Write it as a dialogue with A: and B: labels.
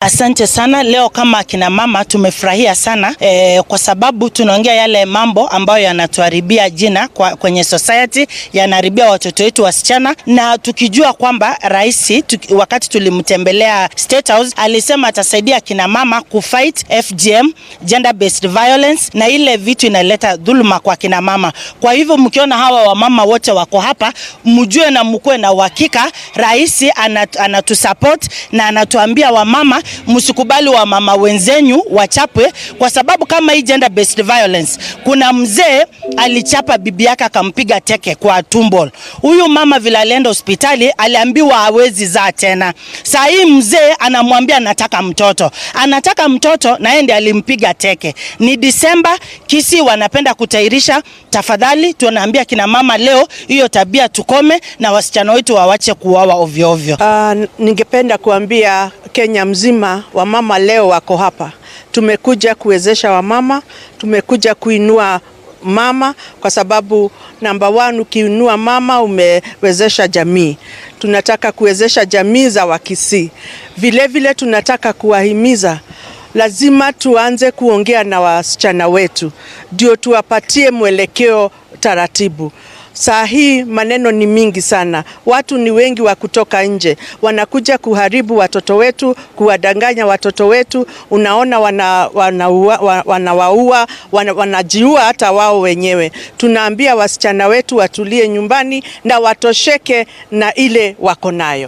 A: Asante sana. Leo kama akina mama tumefurahia sana eh, kwa sababu tunaongea yale mambo ambayo yanatuharibia jina kwa, kwenye society yanaharibia watoto wetu wasichana, na tukijua kwamba rais tuki, wakati tulimtembelea State House alisema atasaidia akina mama kufight FGM, gender based violence, na ile vitu inaleta dhuluma kwa akina mama. Kwa hivyo mkiona hawa wamama wote wako hapa, mjue na mkuwe na uhakika rais anat, anatusupport na anatuambia wamama msikubali wamama wenzenyu wachapwe, kwa sababu kama hii gender based violence, kuna mzee alichapa bibi yake akampiga teke kwa tumbo. Huyu mama vile alienda hospitali aliambiwa hawezi zaa tena. Saa hii mzee anamwambia anataka mtoto, anataka mtoto na yeye ndiye alimpiga teke. Ni Disemba, Kisii wanapenda kutairisha. Tafadhali tunaambia kina mama leo, hiyo tabia tukome na wasichana wetu wawache kuuawa ovyo ovyo.
B: Uh, ningependa kuambia Kenya mzima wamama leo wako hapa. Tumekuja kuwezesha wamama, tumekuja kuinua mama kwa sababu namba one, ukiinua mama umewezesha jamii. Tunataka kuwezesha jamii za Wakisii. Vilevile tunataka kuwahimiza lazima tuanze kuongea na wasichana wetu ndio tuwapatie mwelekeo taratibu. Saa hii maneno ni mingi sana, watu ni wengi wa kutoka nje, wanakuja kuharibu watoto wetu, kuwadanganya watoto wetu. Unaona wanawaua, wana wanawaua, wana, wanajiua hata wao wenyewe. Tunaambia wasichana wetu watulie nyumbani na watosheke na ile wako nayo.